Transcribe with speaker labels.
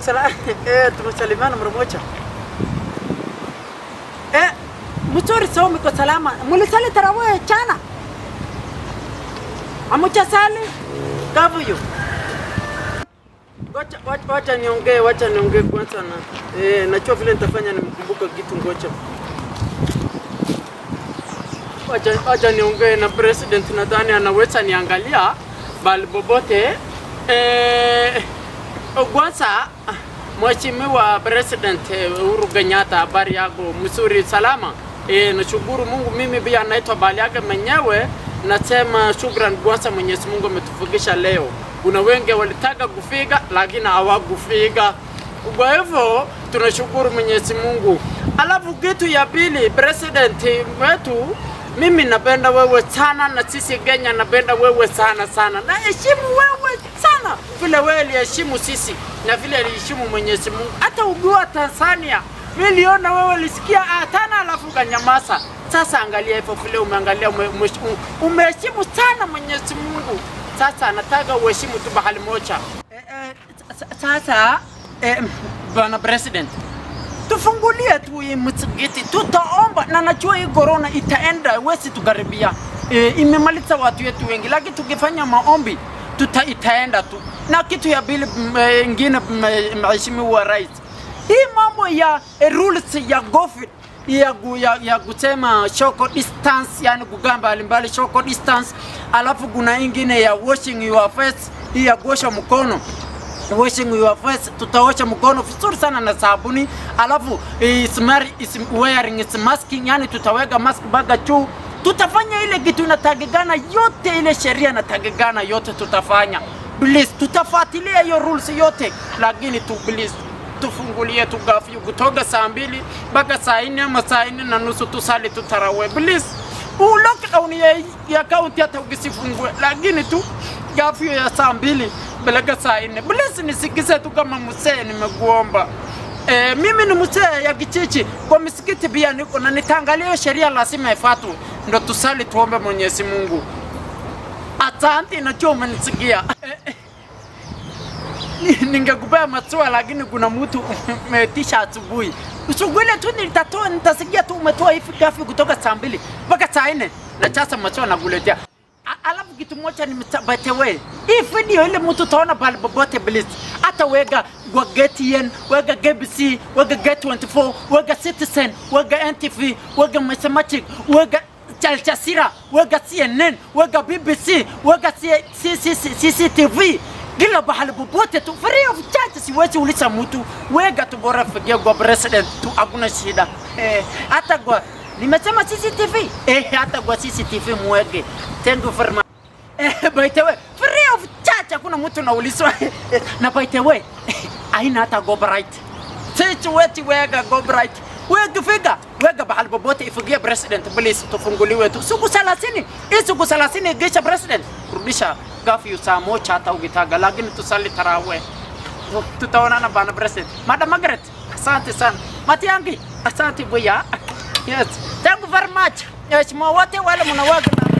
Speaker 1: sala eh, tumesalimiana mara moja. Eh, mzuri sawa, mko salama. Mulisali tarawih chana? Amucha sali? Kavuyo. Wacha wacha wacha niongee, wacha niongee kwanza na eh, najua vile nitafanya nimkumbuka kitu ngoja. Wacha wacha niongee na president, nadhani anaweza niangalia bali bobote eh, kwanza Mheshimiwa President Uhuru Kenyatta, habari yako? Mzuri, salama? E, nashukuru Mungu. Mimi pia naitwa Baliage mwenyewe, nasema shukran kwanza, Mwenyezi Mungu ametufikisha leo. Kuna wengi walitaka kufika lakini hawakufika, kwa hivyo tunashukuru Mwenyezi Mungu. Alafu kitu ya pili, president wetu mimi napenda wewe sana, na sisi Kenya napenda wewe sana sana, na heshimu wewe sana vile wewe aliheshimu sisi na vile aliheshimu Mwenyezi Mungu. Hata ukiwa Tanzania niliona wewe ulisikia atana, alafu ukanyamaza. Sasa angalia hivyo vile umeangalia, ume- ume- umeheshimu sana Mwenyezi Mungu. Sasa nataka uheshimu tu bahali moja. Eh, eh, sa- sasa eh, bwana president tufungulie tu hii msikiti, tutaomba na najua hii corona itaenda, wesi tukaribia. E, imemaliza watu wetu wengi, lakini tukifanya maombi tuta itaenda tu. Na kitu ya pili m- eh, ingine, m- mheshimiwa rais, hii mambo ya eh, rules ya COVID ya, gu- ya, ya kusema social distance, yani kukaa mbalimbali social distance, alafu kuna ingine ya washing your face, hii ya kuosha mkono washing your face, tutaosha mkono vizuri sana na sabuni, alafu is mari- is wearing is masking, yani tutaweka mask mpaka juu. Tutafanya ile kitu inatakikana yote, ile sheria inatakikana yote tutafanya. Please, tutafuatilia hiyo rules yote, lakini tu please tufungulie tu gafyu kutoka saa mbili mpaka saa nne ama saa nne na nusu tusali tutarawe please. Huu lockdown ya, ya kaunti hata ukisifungue, lakini tu gafyu ya saa mbili peleka saa nne. Please nisikize tu kama msee, nimekuomba. E, mimi ni mzee ya kichichi kwa misikiti pia niko na nitaangalia hiyo sheria lazima ifuatwe, ndo tusali tuombe Mwenyezi Mungu. Asante, najua umenisikia. Eh, eh. Ni- ningekupea maziwa lakini kuna mtu umetisha asubuhi. Usuguile tu nitatoa, nitasikia tu umetoa hivi gafi kutoka saa mbili mpaka saa nne na sasa maziwa nakuletea. A- Alafu kitu moja ni mtabatewe. Hii video ile mtu utaona pale popote please. Hata wega kwa GTN, wega KBC, wega Get24, wega Citizen, wega NTV, wega Mathematic, wega Al Jazeera, wega CNN, wega BBC, wega C- C- C- C- CCTV kila bahali popote tu free of charge, siwezi uliza mtu wega tu, bora fikia kwa president tu, hakuna shida eh, hata kwa nimesema CCTV eh, hata kwa CCTV mwege. Thank you very much. Eh, by the way, free of charge, hakuna mtu naulizwa Eh, na by the way aina hata go bright sisi wetu wega go bright wega figa wega bahali popote ifikie president please tufunguliwe tu siku 30 hii siku 30 igisha president rudisha gafyu saa moja hata ukitaka lakini tusali tarawe tutaonana bana president madam Margaret asante sana matiangi asante buya yes thank you very much yes wote wale mnawaga na